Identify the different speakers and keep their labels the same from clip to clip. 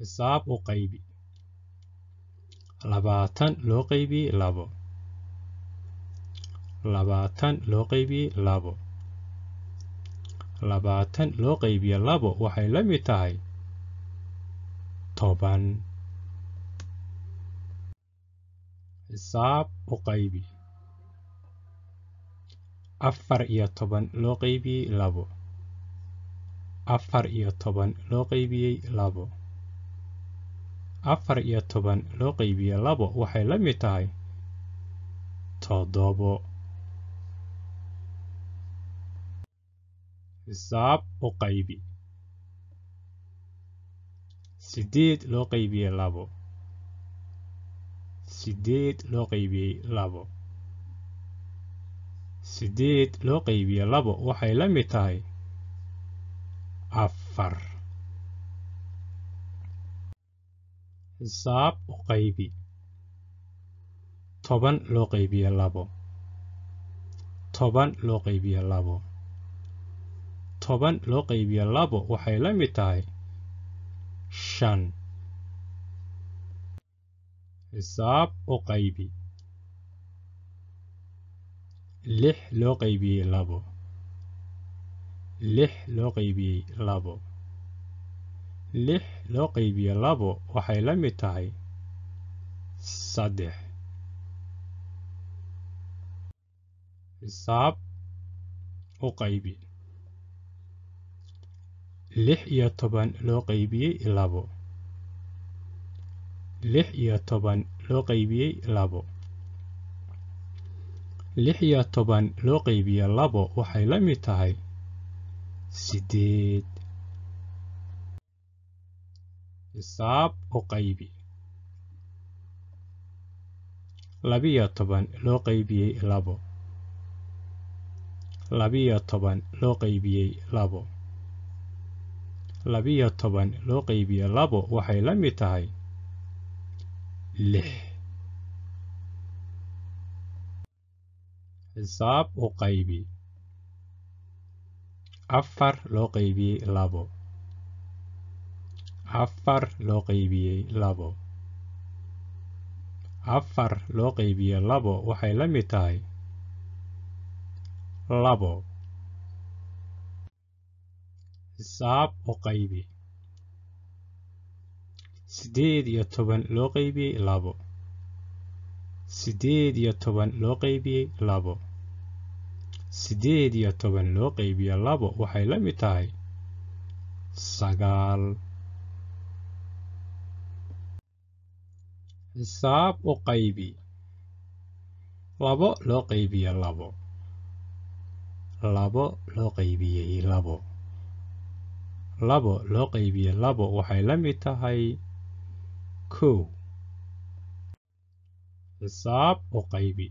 Speaker 1: xisaab u qaybi labaatan loo qaybiyey labo labaatan loo qaybiyey labo labaatan loo qaybiye labo waxay la mid tahay toban xisaab u qaybi afar iyo toban loo qaybiyey labo afar iyo toban loo qaybiyey labo afar iyo toban loo qaybiye labo waxay la mid tahay toddobo xisaab u qaybi sideed loo qaybiyey labo sideed loo qaybiyey labo sideed loo qaybiye labo waxay la mid tahay afar xisaab u qaybi toban loo qaybiye labo toban loo qaybiye labo toban loo qaybiye labo waxay la mid tahay shan xisaab u qaybi lix loo qaybiyey labo lix loo qaybiyey labo lix loo qaybiye labo waxay la mid tahay saddex xisaab u qaybi lix iyo toban loo qaybiyey labo lix iyo toban loo qaybiyey labo lix iyo toban loo qaybiye labo waxay la mid tahay sideed xisaab u qaybi labiyo toban loo qaybiyey labo labiyo toban loo qaybiyey labo labiyo toban loo qaybiye labo waxay la mid tahay lix xisaab u qaybi afar loo qaybiyey labo afar loo qaybiyey labo afar loo qaybiye labo waxay la mid tahay labo xisaab u qaybi sideed iyo toban loo qaybiyey labo sideed iyo toban loo qaybiyey labo sideed iyo toban loo qaybiye labo waxay la mid tahay sagaal xisaab u qaybi labo loo qaybiye labo labo loo qaybiyey labo labo loo qaybiye labo waxay la mid tahay kow xisaab u qaybi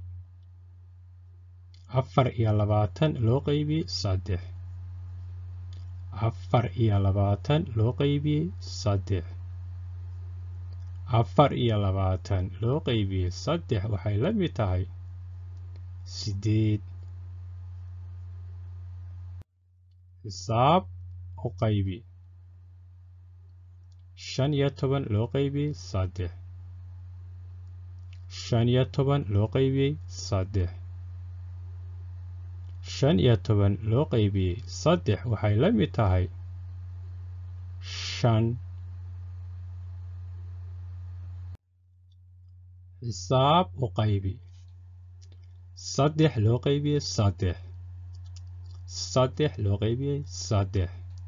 Speaker 1: afar iyo labaatan loo qaybiyey saddex afar iyo labaatan loo qaybiyey saddex afar iyo labaatan loo qaybiyey saddex waxay la mid tahay sideed xisaab u qaybi shan iyo toban loo qaybiyey saddex shan iyo toban loo qaybiyey saddex shan iyo toban loo qaybiyey saddex waxay la mid tahay shan xisaab u qaybi saddex loo qaybiyey saddex saddex loo qaybiyey saddex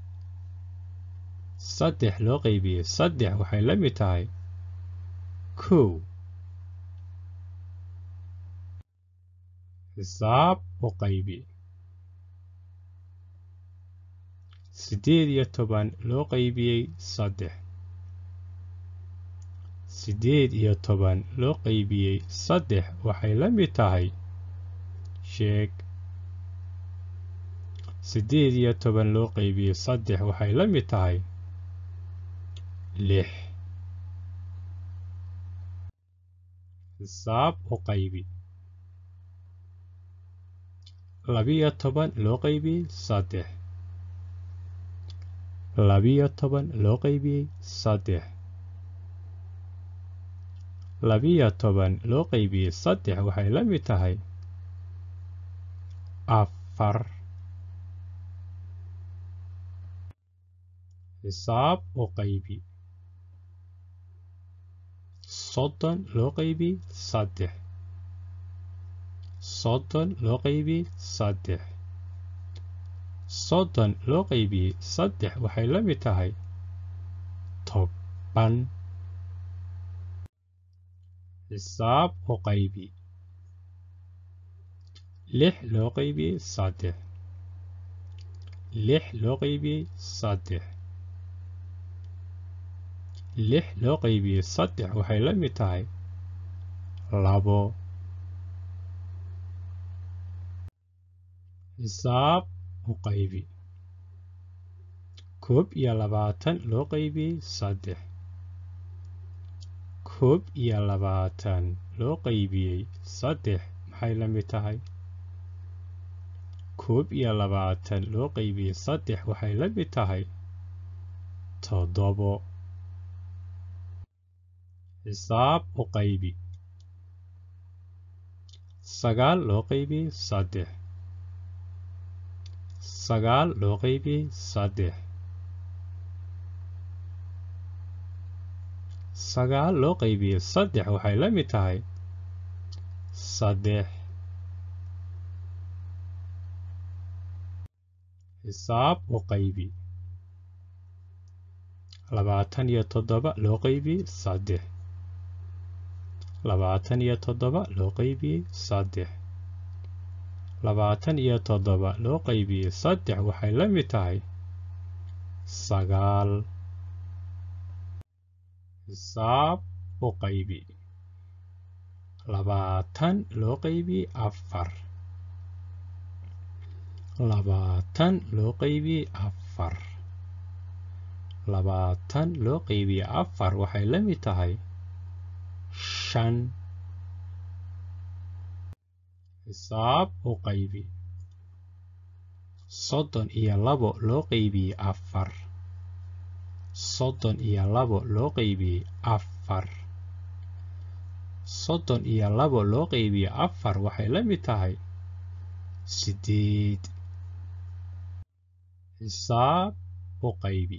Speaker 1: saddex loo qaybiyey saddex waxay la mid tahay kow xisaab u qaybi siddeed iyo toban loo qaybiyey saddex siddeed iyo toban loo qaybiyey saddex waxay la mid tahay sheeg siddeed iyo toban loo qaybiyey saddex waxay la mid tahay lix xisaab u qaybi labiyo toban loo qaybiyey saddex labiyo toban loo qaybiyey saddex labiyo toban loo qeybiyey saddex waxay la mid tahay afar xisaab u qaybi soddon loo qeybi saddex soddon loo qeybi saddex soddon loo qeybiyey saddex waxay la mid tahay toban xisaab u qaybi lix loo qeybiyey saddex lix loo qeybiyey saddex lix loo qeybiyey saddex waxay la mid tahay labo xisaab u qaybi koob iyo labaatan loo qeybiyey saddex koob iyo labaatan loo qeybiyey saddex maxay la mid tahay koob iyo labaatan loo qeybiyey saddex waxay la mid tahay toddobo xisaab u qaybi sagaal loo qeybiyey saddex sagaal loo qeybiyey saddex sagaal loo qeybiyey saddex waxay la mid tahay saddex xisaab u qaybi labaatan iyo toddoba loo qeybiyey saddex labaatan iyo toddoba loo qeybiyey saddex labaatan iyo toddoba loo qeybiyey saddex waxay la mid tahay sagaal xisaab u qaybi labaatan loo qeybiyey afar labaatan loo qeybiyey afar labaatan loo qeybiyey afar waxay la mid tahay shan xisaab u qaybi soddon iyo labo loo qeybiyey afar soddon iyo labo loo qeybiyey afar soddon iyo labo loo qeybiyey afar waxay la mid tahay sideed xisaab u qaybi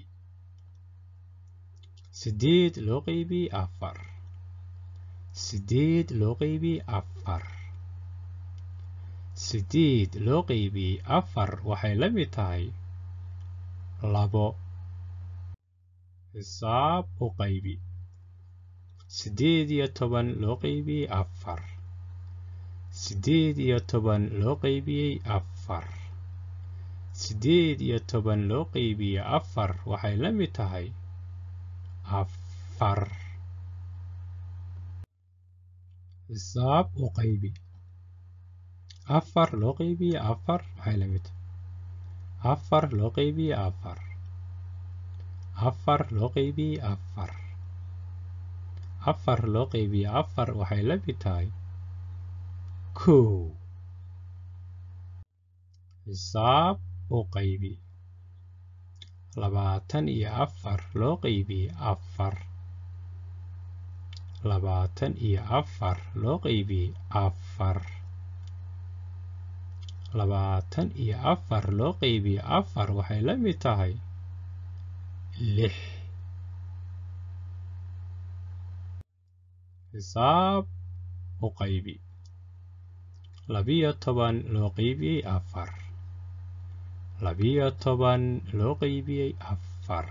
Speaker 1: sideed loo qeybiyey afar sideed loo qeybiyey afar sideed loo qeybiyey afar waxay la mid tahay labo xisaab u qaybi sideed iyo toban loo qeybiyey afar sideed iyo toban loo qeybiyey afar sideed iyo toban loo qeybiyey afar waxay la mid tahay afar xisaab u qaybi afar loo qeybiyey afar maxay la mid tahay afar loo qeybiyey afar afar loo qeybiyey afar afar loo qeybiyey afar waxay la mid tahay kow xisaab u qaybi labaatan iyo afar loo qeybiyey afar labaatan iyo afar loo qeybiyey afar labaatan iyo afar loo qeybiyey afar waxay la mid tahay lix xisaab u qaybi labiyo toban loo qeybiyey afar labiyo toban loo qeybiyey afar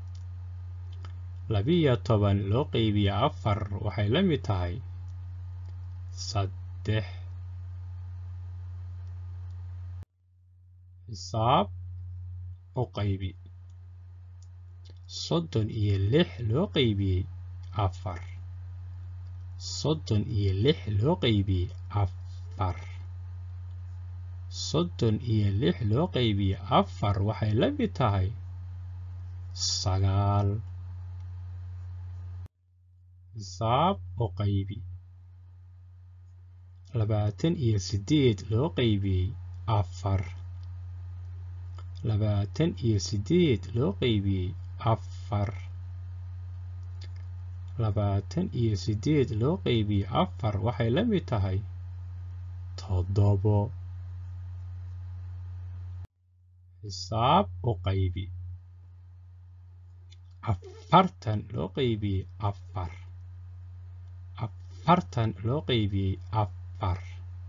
Speaker 1: labiyo toban loo qeybiyey afar waxay la mid tahay saddex xisaab u qaybi soddon iyo lix loo qeybiyey afar soddon iyo lix loo qeybiyey afar soddon iyo lix loo qeybiyey afar waxay la mid tahay sagaal xisaab u qaybi labaatan iyo sideed loo qeybiyey afar labaatan iyo sideed loo qeybiyey afar labaatan iyo siddeed loo qeybiyey afar waxay la mid tahay toddobo xisaab u qaybi afartan loo qeybiyey afar afartan loo qeybiyey afar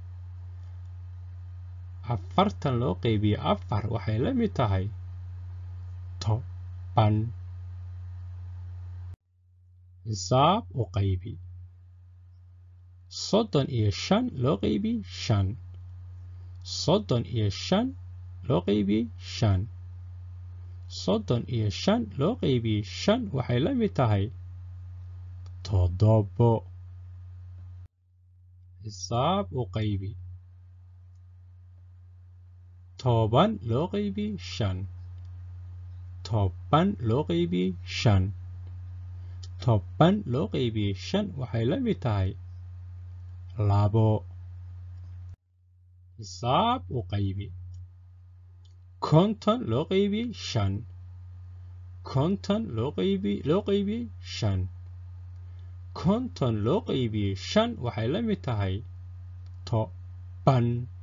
Speaker 1: afartan loo qeybiyey afar waxay la mid tahay toban xisaab u qaybi soddon iyo shan loo qeybiyey shan soddon iyo shan loo qeybiyey shan soddon iyo shan loo qeybiyey shan waxay la mid tahay toddobo xisaab u qaybi toban loo qeybiyey shan toban loo qeybiyey shan toban loo qeybiyey shan waxay la mid tahay labo xisaab u qaybi konton loo qeybiyey shan konton loo qeybi loo qeybiyey shan konton loo qeybiyey shan waxay la mid tahay toban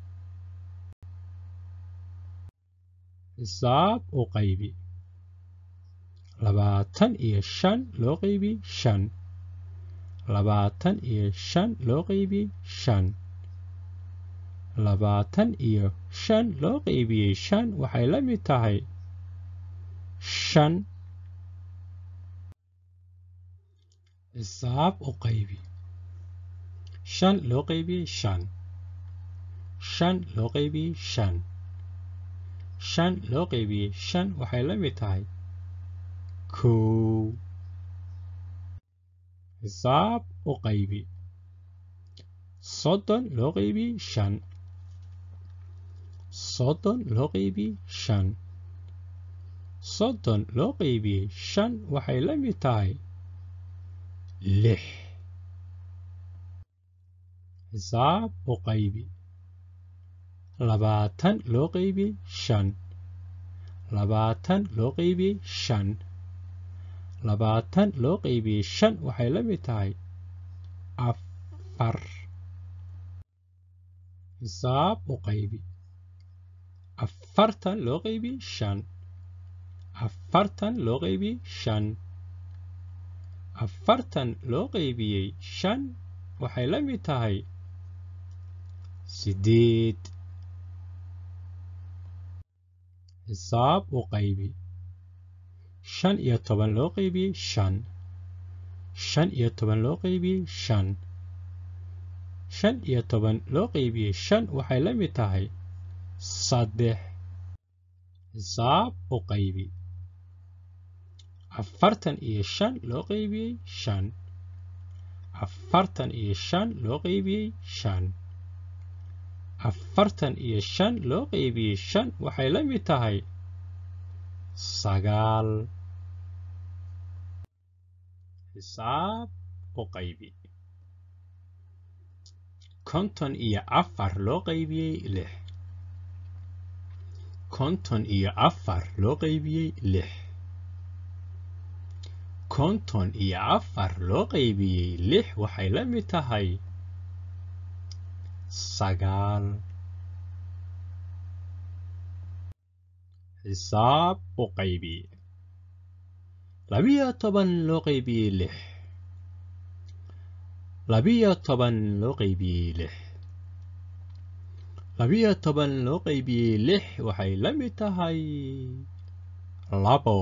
Speaker 1: xisaab u qaybi labaatan iyo shan loo qeybiyey shan labaatan iyo shan loo qeybiyey shan labaatan iyo shan loo qeybiyey shan waxay la mid tahay shan xisaab u qaybi shan loo qeybiyey shan shan loo qeybiyey shan shan loo qeybiyey shan waxay la mid tahay kow xisaab u qaybi soddon loo qeybiyey shan soddon loo qeybiyey shan soddon loo qeybiyey shan waxay la mid tahay lix xisaab u qaybi labaatan loo qeybiyey shan labaatan loo qeybiyey shan labaatan loo qeybiyey shan waxay la mid tahay afar xisaab u qaybi afartan loo qeybiyey shan afartan loo qeybiyey shan afartan loo qeybiyey shan waxay la mid tahay siddeed xisaab u qaybi shan iyo toban loo qeybiyey shan shan iyo toban loo qeybiyey shan shan iyo toban loo qeybiyey shan waxay la mid tahay saddex xisaab u qaybi afartan iyo shan loo qeybiyey shan afartan iyo shan loo qeybiyey shan afartan iyo shan loo qeybiyey shan waxay la mid tahay sagaal xisaab u qaybi konton iyo afar loo qeybiyey lix konton iyo afar loo qeybiyey lix konton iyo afar loo qeybiyey lix waxay la mid tahay sagaal xisaab u qaybi labiyo toban loo qeybiyey lix labiyo toban loo qeybiyey lix labiyo toban loo qeybiyey lix waxay la mid tahay labo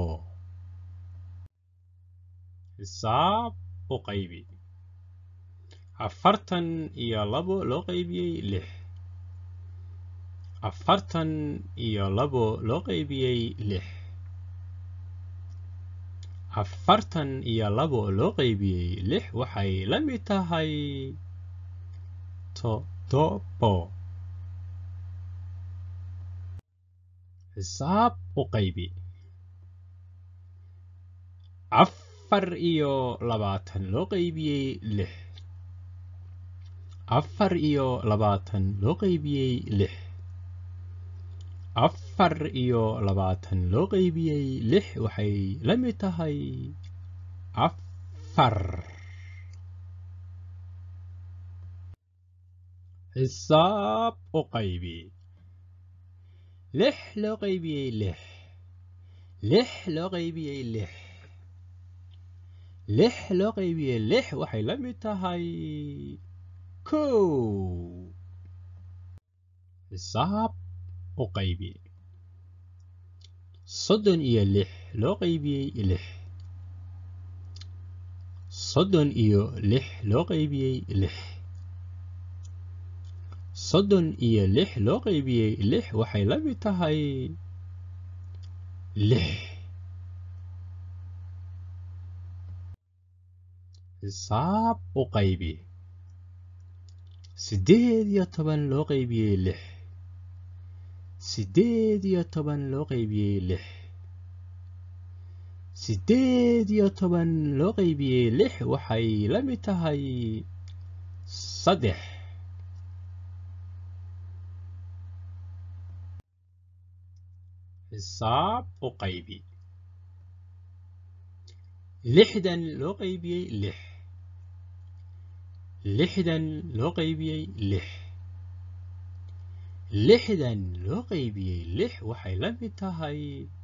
Speaker 1: xisaab u qaybi afartan iyo labo loo qeybiyey lix afartan iyo labo loo qeybiyey lix afartan iyo labo loo qeybiyey lix waxay la mid tahay toddobo xisaab u qaybi afar iyo labaatan loo qeybiyey lix afar iyo labaatan loo qeybiyey lix afar iyo labaatan loo qeybiyey lix waxay la mid tahay afar xisaab u qaybi lix loo qaybiyey lix lix loo qaybiyey lix lix loo qaybiyey lix waxay la mid tahay kow xisaab u qaybi soddon iyo lix loo qaybiyey lix soddon iyo lix loo qaybiyey lix soddon iyo lix loo qaybiyey lix waxay la mid tahay lix xisaab u qaybi siddeed iyo toban loo qaybiyey lix siddeed iyo toban loo qaybiyey lix siddeed iyo toban loo qaybiyey lix waxay la mid tahay saddex xisaab u qaybi lixdan loo qaybiyey lix lixdan loo qaybiyey lix lixdan loo qaybiyey lix waxay la mid tahay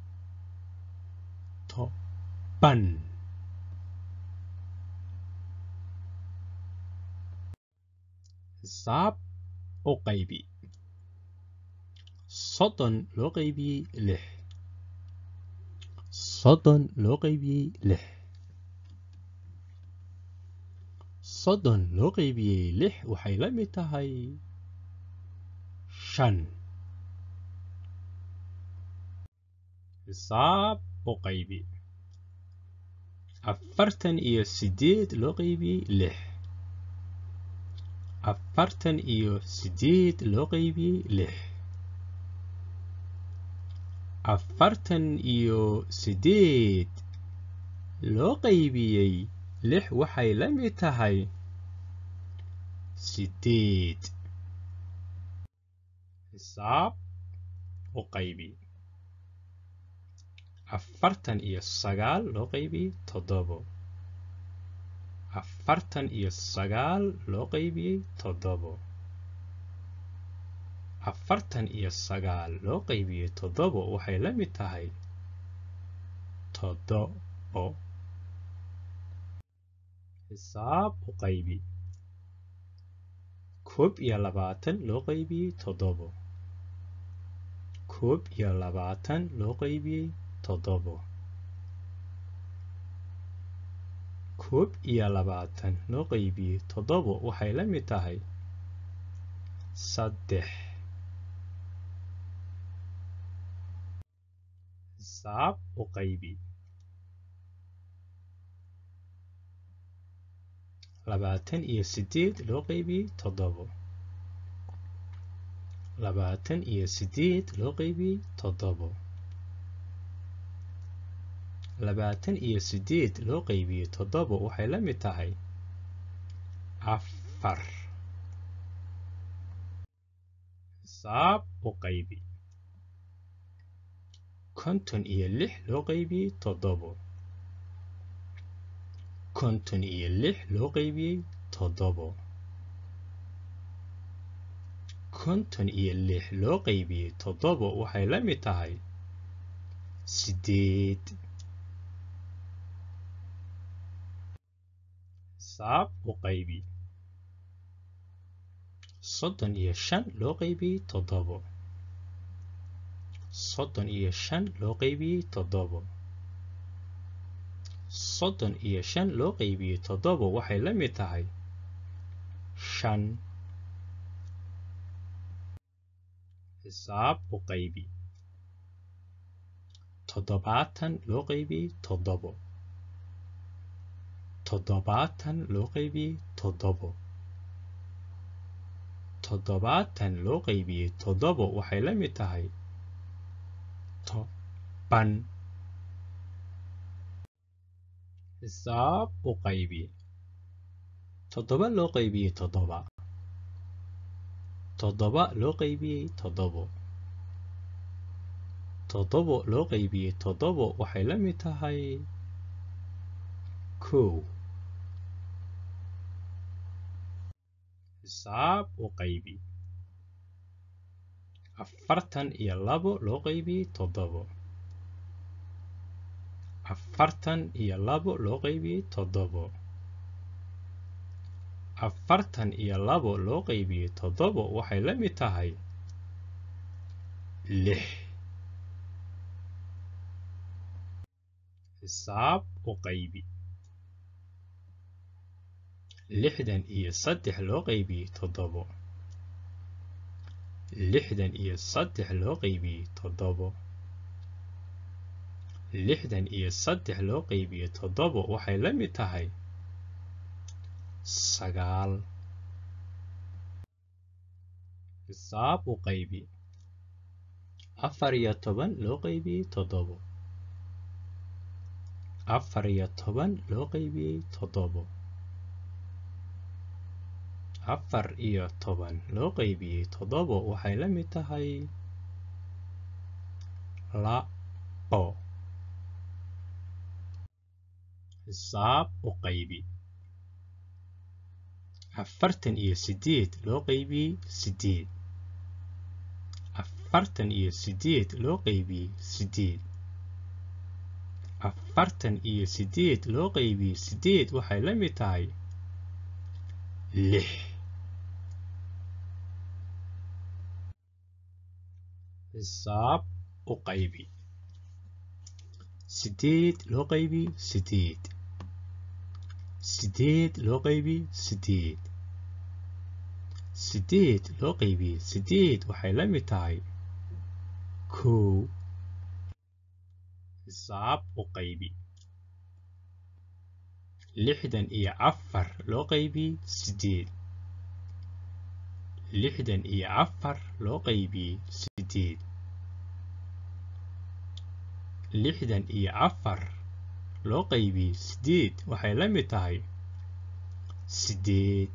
Speaker 1: toban xisaab u qaybi soddon loo qaybiyey lix soddon loo qaybiyey lix soddon loo qaybiyey lix waxay la mid tahay shan xisaab u qaybi afartan iyo siddeed loo qaybiyey lix afartan iyo siddeed loo qaybiyey lix afartan iyo siddeed loo qaybiyey lix waxay la mid tahay siddeed xisaab u qaybi afartan iyo sagaal loo qaybiyey toddobo afartan iyo sagaal loo qaybiyey toddobo afartan iyo sagaal loo qaybiyey toddobo waxay la mid tahay toddobo xisaab u qaybi koob iyo labaatan loo qaybiyey toddobo koob iyo labaatan loo qaybiyey toddobo koob iyo labaatan loo qaybiyey toddobo waxay la mid tahay saddex xisaab u qaybi labaatan iyo siddeed loo qaybiyey toddobo labaatan iyo siddeed loo qaybiyey toddobo labaatan iyo siddeed loo qaybiyey toddobo waxay la mid tahay afar xisaab u qaybi konton iyo lix loo qaybiyey toddobo konton iyo lix loo qaybiyey toddobo konton iyo lix loo qaybiyey toddobo waxay la mid tahay siddeed xisaab u qaybi soddon iyo shan loo qaybiyey toddobo soddon iyo shan loo qaybiyey toddobo soddon iyo shan loo qaybiyey toddobo waxay la mid tahay shan xisaab u qaybi toddobaatan loo qaybiyey toddobo toddobaatan loo qaybiyey toddobo toddobaatan loo qaybiyey toddobo waxay la mid tahay toban xisaab u qaybi toddoba loo qaybiyey toddoba toddoba loo qaybiyey toddobo toddobo loo qaybiyey toddobo waxay la mid tahay kow xisaab u qaybi afartan iyo labo loo qaybiyey toddobo afartan iyo labo loo qaybiyey toddobo afartan iyo labo loo qaybiyey toddobo waxay la mid tahay lix xisaab u qaybi lixdan iyo saddex loo qaybiyey toddobo lixdan iyo saddex loo qaybiyey toddobo lixdan iyo saddex loo qaybiyey toddobo waxay la mid tahay sagaal xisaab u qaybi afar iyo toban loo qaybiyey toddobo afar iyo toban loo qaybiyey toddobo afar iyo toban loo qaybiyey toddobo waxay la mid tahay labo xisaab u qaybi afartan iyo sideed loo qaybiyey sideed afartan iyo sideed loo qaybiyey sideed afartan iyo sideed loo qaybiyey sideed waxay la mid tahay lix xisaab u qaybi sideed loo qaybiyey sideed sideed loo qaybiyey sideed sideed loo qaybiyey sideed waxay la mid tahay kow xisaab u qaybi lixdan iyo afar loo qaybiyey sideed lixdan iyo afar loo qaybiyey sideed lixdan iyo afar loo qaybiyey sideed waxay la mid tahay sideed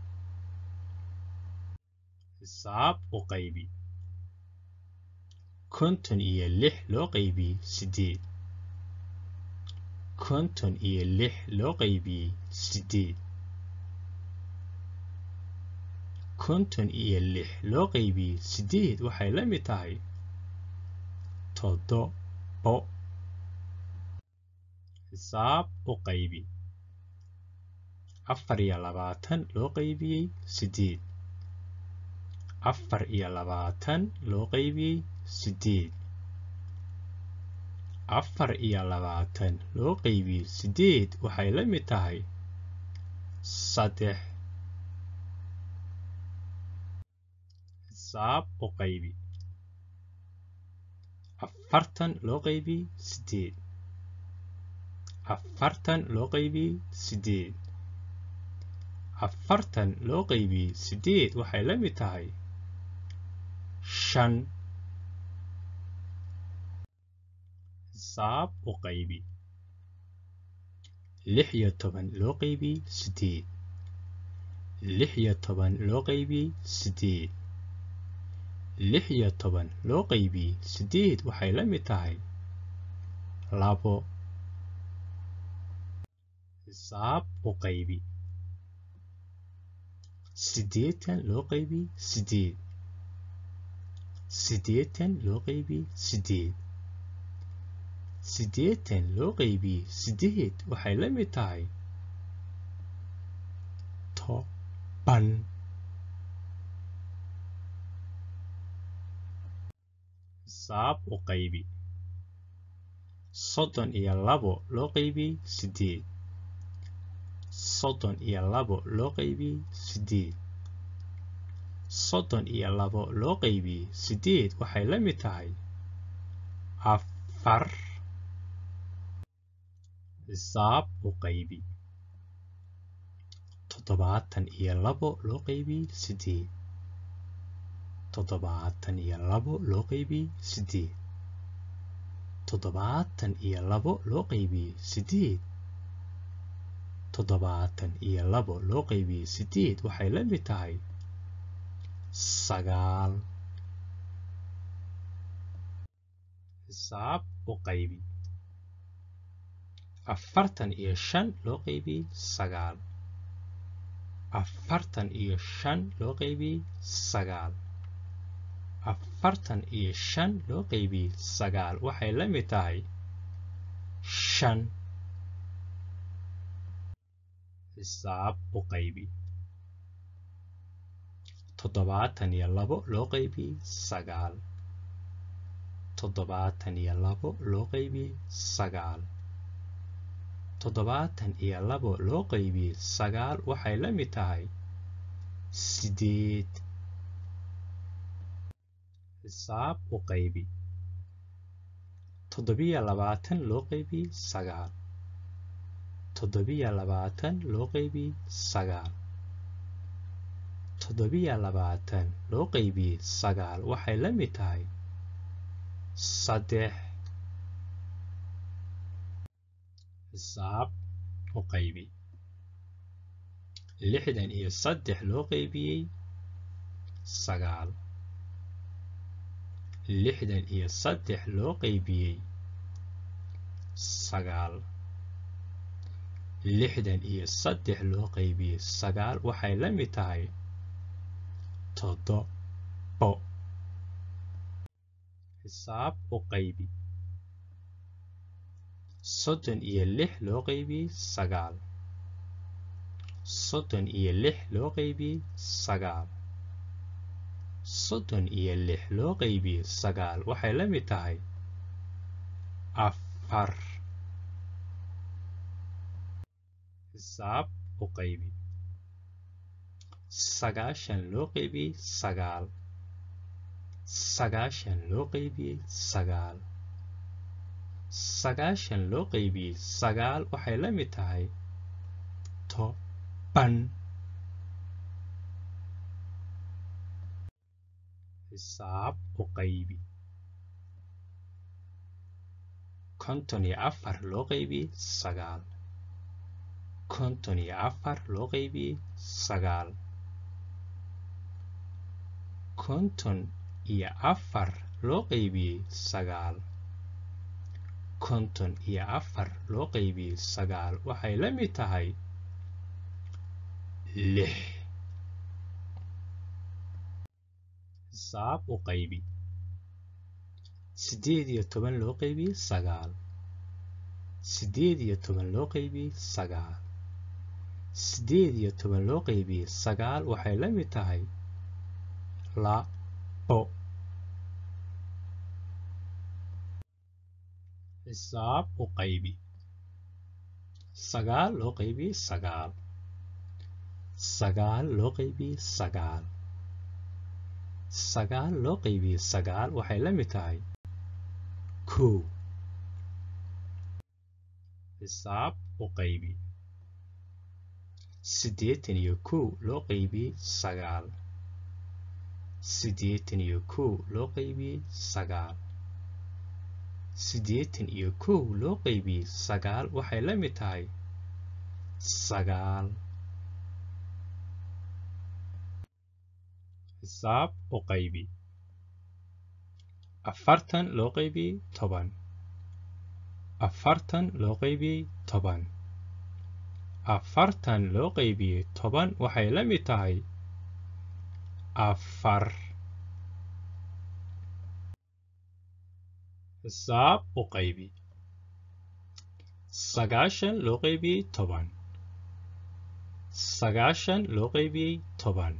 Speaker 1: xisaab u qaybi konton iyo lix loo qaybiyey sideed konton iyo lix loo qaybiyey sideed konton iyo lix loo qaybiyey sideed waxay la mid tahay toddobo xisaab u qaybi afar iyo labaatan loo qaybiyey sideed afar iyo labaatan loo qaybiyey sideed afar iyo labaatan loo qaybiyey sideed waxay la mid tahay saddex xisaab u qaybi afartan loo qaybiyey sideed afartan loo qaybiyey sideed afartan loo qaybiyey sideed waxay la mid tahay shan xisaab u qaybi lix iyo toban loo qaybiyey sideed lix iyo toban loo qaybiyey sideed lix iyo toban loo qaybiyey sideed waxay la mid tahay labo xisaab u qaybi siddeetan loo qaybiyey sideed siddeetan loo qaybiyey sideed siddeetan loo qaybiyey sideed waxay la mid tahay toban xisaab u qaybi soddon iyo labo loo qaybiyey sideed soddon iyo labo loo qaybiyey sideed soddon iyo labo loo qaybiyey sideed waxay la mid tahay afar xisaab u qaybi toddobaatan iyo labo loo qaybiyey sideed toddobaatan iyo labo loo qaybiyey sideed toddobaatan iyo labo loo qaybiyey sideed toddobaatan iyo labo loo qaybiyey sideed waxay la mid tahay sagaal xisaab u qaybi afartan iyo shan loo qaybiyey sagaal afartan iyo shan loo qaybiyey sagaal afartan iyo shan loo qaybiyey sagaal waxay la mid tahay shan xisaab u qaybi toddobaatan iyo labo loo qaybiyey sagaal toddobaatan iyo labo loo qaybiyey sagaal toddobaatan iyo labo loo qaybiyey sagaal waxay la mid tahay sideed xisaab u qaybi toddobiyo labaatan loo qaybiyey sagaal toddobiyo labaatan loo qaybiyey sagaal toddobiyo labaatan loo qaybiyey sagaal waxay la mid tahay saddex xisaab u qaybi lixdan iyo saddex loo qaybiyey sagaal lixdan iyo saddex loo qaybiyey sagaal lixdan iyo saddex loo qaybiyey sagaal waxay la mid tahay toddobo xisaab u qaybi soddon iyo lix loo qaybiyey sagaal soddon iyo lix loo qaybiyey sagaal soddon iyo lix loo qaybiyey sagaal waxay la mid tahay afar xisaab u qaybi sagaashan loo qaybiyey sagaal sagaashan loo qaybiyey sagaal sagaashan loo qaybiyey sagaal waxay la mid tahay toban xisaab u qaybi konton iyo afar loo qaybiyey sagaal konton iyo afar loo qaybiyey sagaal konton iyo afar loo qaybiyey sagaal konton iyo afar loo qaybiyey sagaal waxay la mid tahay lix xisaab u qaybi siddeed iyo toban loo qaybiyey sagaal siddeed iyo toban loo qaybiyey sagaal siddeed iyo toban loo qaybiyey sagaal waxay la mid tahay labo xisaab u qaybi sagaal loo qaybiyey sagaal sagaal loo qaybiyey sagaal sagaal loo qaybiyey sagaal waxay la mid tahay kow xisaab u qaybi siddeetan iyo kow loo qaybiyey sagaal siddeetan iyo kow loo qaybiyey sagaal siddeetan iyo kow loo qaybiyey sagaal waxay la mid tahay sagaal xisaab u qaybi afartan loo qaybiyey toban afartan loo qaybiyey toban afartan loo qaybiyey toban waxay la mid tahay afar xisaab u qaybi sagaashan loo qaybiyey toban sagaashan loo qaybiyey toban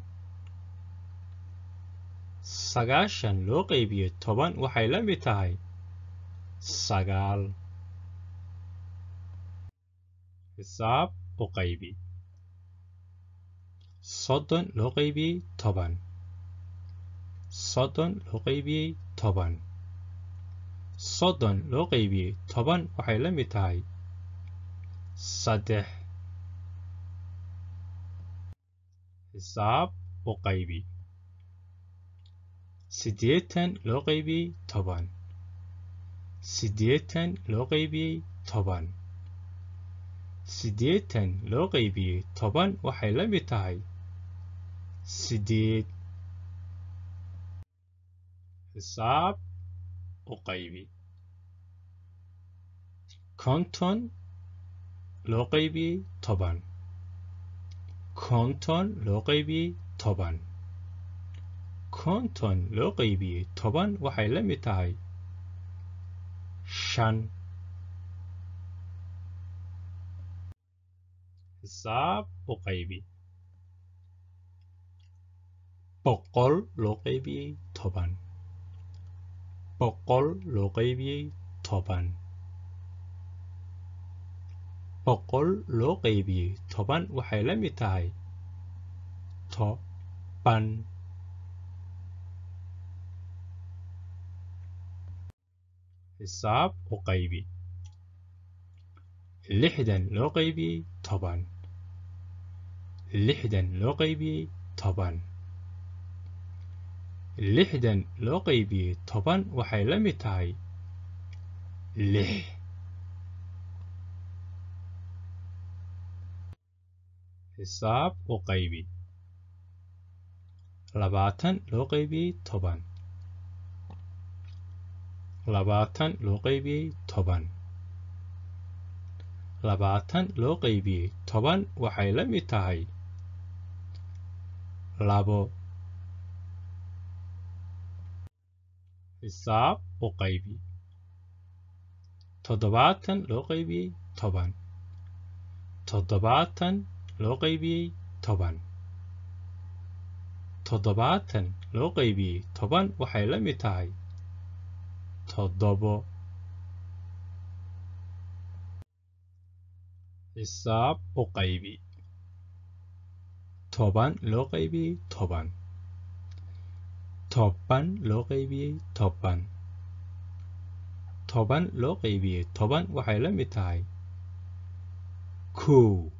Speaker 1: sagaashan loo qaybiyey toban waxay la mid tahay sagaal xisaab u qaybi soddon loo qaybiyey toban soddon loo qaybiyey toban soddon loo qaybiyey toban waxay la mid tahay saddex xisaab u qaybi siddeetan loo qaybiyey toban siddeetan loo qaybiyey toban siddeetan loo qaybiyey toban waxay la mid tahay siddeed xisaab u qaybi konton loo qaybiyey toban konton loo qaybiyey toban konton loo qaybiyey toban waxay la mid tahay shan xisaab u qaybi boqol loo qaybiyey toban boqol loo qaybiyey toban boqol loo qaybiyey toban waxay la mid tahay toban xisaab u qaybi lixdan loo qaybiyey toban lixdan loo qaybiyey toban lixdan loo qaybiyey toban waxay la mid tahay lix xisaab u qaybi labaatan loo qaybiyey toban labaatan loo qaybiyey toban labaatan loo qaybiyey toban waxay la mid tahay labo xisaab u qaybi toddobaatan loo qaybiyey toban toddobaatan loo qaybiyey toban toddobaatan loo qaybiyey toban waxay la mid tahay toddobo xisaab u qaybi toban loo qaybiyey toban toban loo qaybiyey toban toban loo qaybiyey toban waxay la mid tahay kow